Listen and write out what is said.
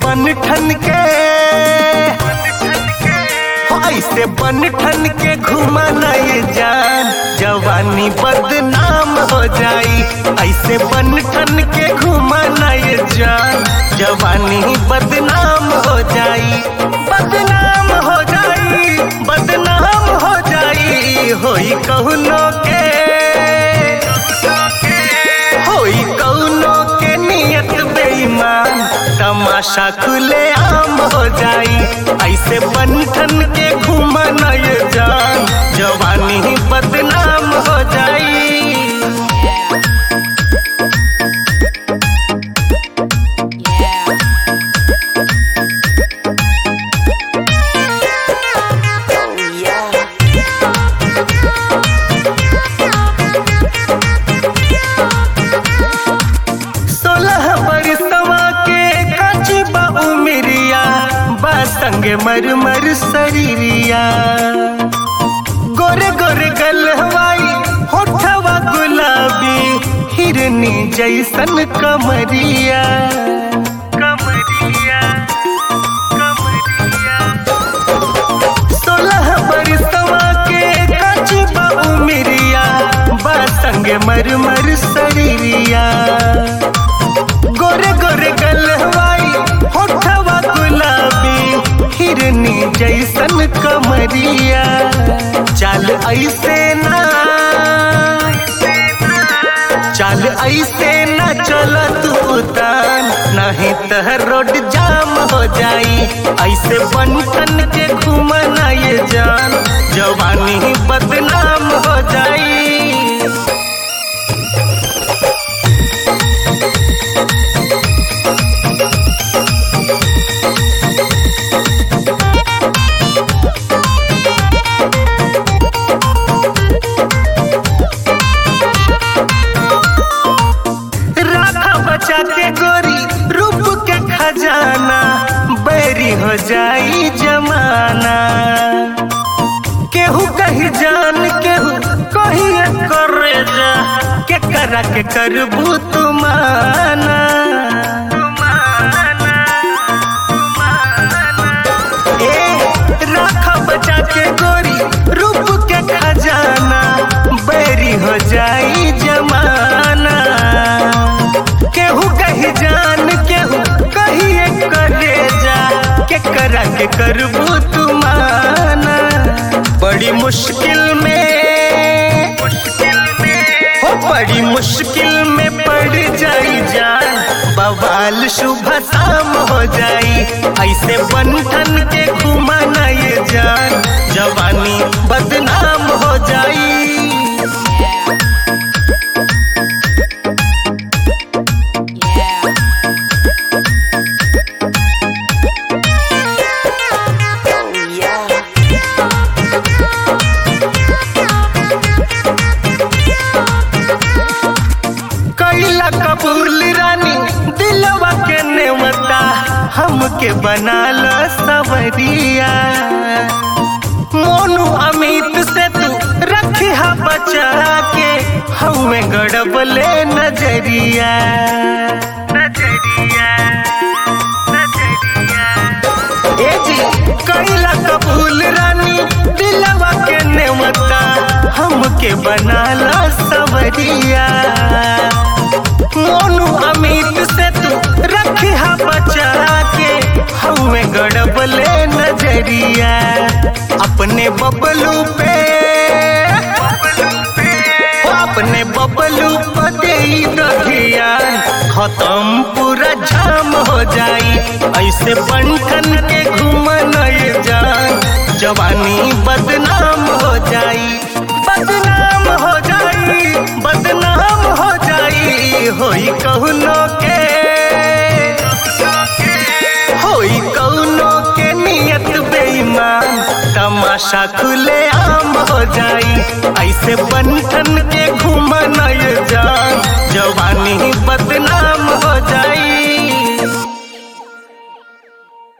बन ठन के हो ऐसे बन ठन के घुमाना ये जान जवानी बदनाम हो जाई ऐसे बन ठन के घुमाना ये जान जवानी बदनाम हो जाई बदनाम हो जाई बदनाम हो जाई होई कहुनो के होई कौनो के नियत बेईमान तमाशा खुले आम हो जाई ऐसे बंधन के घूमना ये जान जवानी बदनाम हो जाई सोलह बरसवा के काची बा उमरिया बा संगे मर मर शरीरिया गोरे गोरे गलहवाई होठवा गुलाबी हिरनी जैसन कमरिया कमरिया कमरिया सोलह बरसवा के काची बा उमरिया बा संगे मर मर शरीरिया गोरे गोरे गलहवाई होठवा गुलाबी हिरनी जैसन कमरिया चल ऐसे ना चल ऐसे ना चल तू उतान नहीं तह रोड जाम हो जाई ऐसे बंटन के घूमना ये जान जवानी बदनाम हो जाई राखा बचा के गोरी रूप के खजाना बैरी हो जाई जमाना केहू कही जान केहू कही करे जा के करा के करबू तुमाना ए राखा बचा के गोरी रूप के खजाना बैरी हो जाई जमाना केहू कही जान केहू कही करे जा के करा के करबू तुमाना बड़ी मुश्किल में हो बड़ी मुश्किल में पड़ जाई जान बवाल शुभ शाम हो जाई ऐसे बंधन के घुमाना ये जान जवानी बदनाम हो जाई कैला कबूल रानी दिलवा के नेवता हमके बना ल सवरिया मोनू अमित से तू रखी हा बचा के हमें गड़बले नजरिया नजरिया नजरिया ए जी कैला कबूल रानी दिलवा के नेवता हमके बना ला सवरिया मोनू अमित से तू रखी हा बचा के हमें गड़बले नजरिया अपने बबलू पे हो अपने बबलू पे दे दहिया खत्म पूरा जाम हो जाई ऐसे बंठन के घूमना ये जान जवानी बदनाम हो जाई बदनाम हो जाई बदनाम हो जाई होई कहुनो के होई कहुनो के नियत बेईमान तमाशा खुले आम हो जाई ऐसे बंठन के